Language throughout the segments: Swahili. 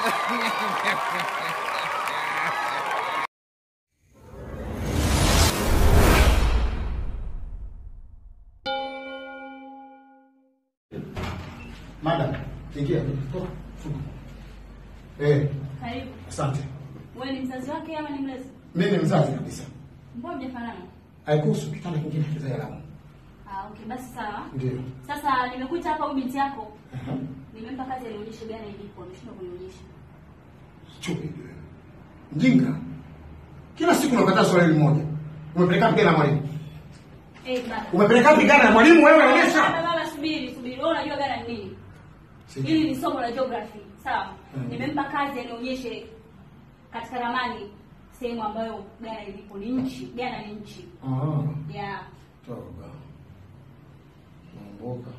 Madam, ingia. Toka. Funga. Eh, Karibu. asante. Wewe ni mzazi wake ama ni mlezi? Mimi ni mzazi kabisa. Mbona mjafanana? Haikuhusu kitanda kingine kiza alamu. Ah, okay, basi sawa. Ndio. Sasa nimekuita hapa huyu binti yako. Aha. Nimempa kazi anionyeshe gani ilipo, ameshindwa kunionyesha. Chupi. Mjinga. Kila siku unakataa swali hili moja. Umepeleka wapi gari na mwalimu? Eh, baba. Umepeleka wapi gari na mwalimu wewe Baba, onyesha? baba, subiri, subiri. Wewe unajua gani ni nini? Sijui. Hili ni somo la geography, sawa? Mhm. Nimempa kazi anionyeshe katika ramani sehemu ambayo Ghana ilipo. Ni nchi, Ghana ni nchi. Ah. Yeah. Toba. Mamboka.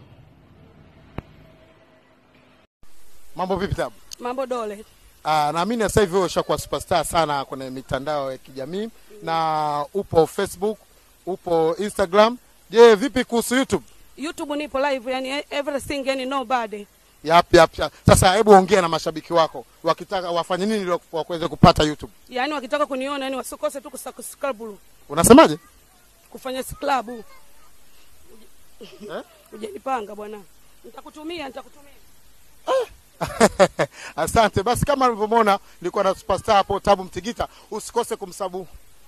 Mambo vipi tabu? Mambo dole. Ah, naamini sasa hivi wewe ushakuwa superstar sana kwenye mitandao ya kijamii na upo Facebook, upo Instagram. Je, vipi kuhusu YouTube? YouTube nipo live, yani everything, yani nobody. Yap, yap, yap. Sasa hebu ongea na mashabiki wako wakitaka wafanye nini ili waweze kupata YouTube. Yani wakitaka kuniona, yani wasikose tu kusubscribe, Unasemaje? kufanya scrub. Eh? Ujanipanga bwana. Nitakutumia, nitakutumia. Asante. Basi kama ulivyomwona nilikuwa na superstar hapo Tabu Mtigita, usikose kumsabu.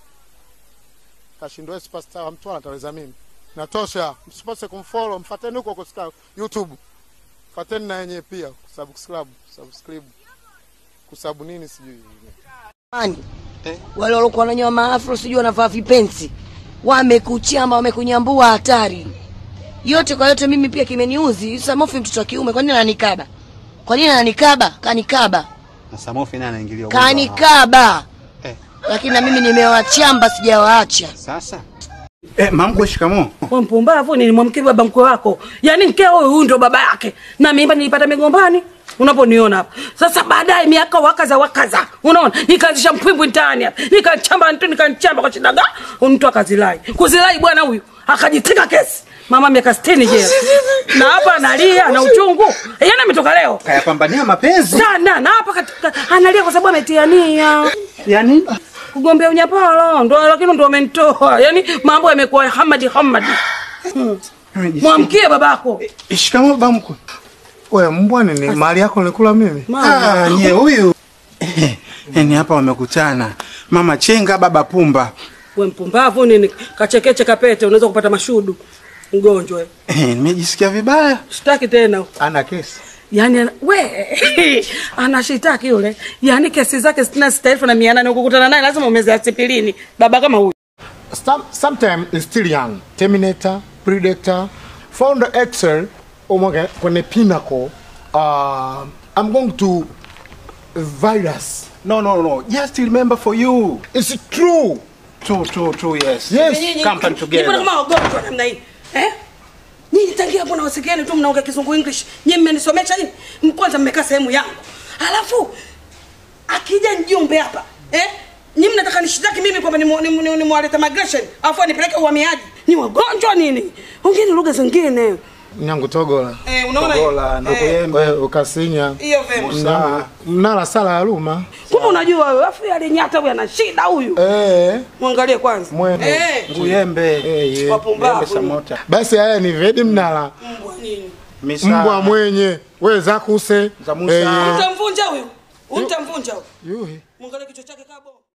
Kashindwa superstar wa Mtwara ataweza mimi. Natosha. Msikose kumfollow, mfuateni huko kwa YouTube. Fuateni na yenyewe pia kusubscribe, subscribe. Kusabu nini sijui. Ani. Wale waliokuwa wananyoa maafro sijui wanavaa vipensi. Wamekuchamba, wamekunyambua hatari. Yote kwa yote mimi pia kimeniuzi. Samofi mtoto wa kiume kwa nini ananikaba? Kwa nini ananikaba? Kanikaba. Na Samofi naye anaingilia ugonjwa wa- Kanikaba. Eh. Lakini na mimi nimewachamba sijawaacha. Sasa eh, mamkwe shikamoo. Wewe mpumbavu, nilimwamkia baba mkwe wako. Yaani mkeo huyu huyu ndio baba yake. Na mimba nilipata migombani. Unaponiona hapa. Sasa baadaye miaka wakaza wakaza. Unaona? Nikaanzisha mpwimbwi mtaani hapa. Nikachamba mtu nikachamba kwa shida ga. Mtu akazilai. Kuzilai bwana huyu akajitika kesi. Mama miaka 60 jela. Na hapa analia na uchungu. Yeye ametoka leo. Kayapambania mapenzi. Sana na hapa katika analia kwa sababu ametia nia Yaani kugombea unyapala ndo lakini ndo amenitoa. Yaani mambo yamekuwa Hamadi Hamadi. Mwamkie babako. shikamoo baba mkwe. Wewe mbwa ni mali yako nilikula mimi. Ah, nye huyu. Eh, Yaani hapa wamekutana. Mama Chenga, baba Pumba. We mpumbavu nini? Kachekeche kapete unaweza kupata mashudu. Mgonjwa. wewe. Eh, nimejisikia vibaya. Shtaki tena. Ana kesi. Yaani ana- we anashitaki yule. Yaani kesi zake sitini na sita elfu na mia nane ukukutana naye lazima umeze asipilini. Baba kama huyu. Some, sometime is still young. Terminator, Predator, found the Excel umoge kwenye pinnacle. Uh, I'm going to virus. No, no, no. Just remember for you. It's true. True, true, true, yes. Yes. Company Nipo together. kama wagonjwa namna hii. Eh? Nyinyi tangia hapo na wasikiani tu mnaongea kizungu English. Nyinyi mmenisomesha nini? Kwanza mmekaa sehemu yangu. Alafu akija mjumbe hapa, eh? Nyinyi mnataka nishitaki mimi kwamba ni ni, ni, ni mwaleta migration, afu nipeleke uhamiaji. Ni wagonjwa nini? Ongeeni lugha zingine. Nyangu togola. Eh, unaona? Togola, Ndokuyembe. Wewe ukasinya. Hiyo vema. Mnala- Mnala sala ya luma. Kumbe unajua wewe, afu yale nyata huyu ana shida huyu. Eh. Mwangalie kwanza. Mwene. Eh. Nguyembe. Eh, ye. Wapumbavu. Samota. Basi haya ni vedi mnala. Mbwa nini? Misa. Mbwa mwenye. Wewe zakuse. Za Musa. Eh, ye. Utamvunja huyu. Utamvunja huyu. Yuhi. Mwangalie kichwa chake kabo.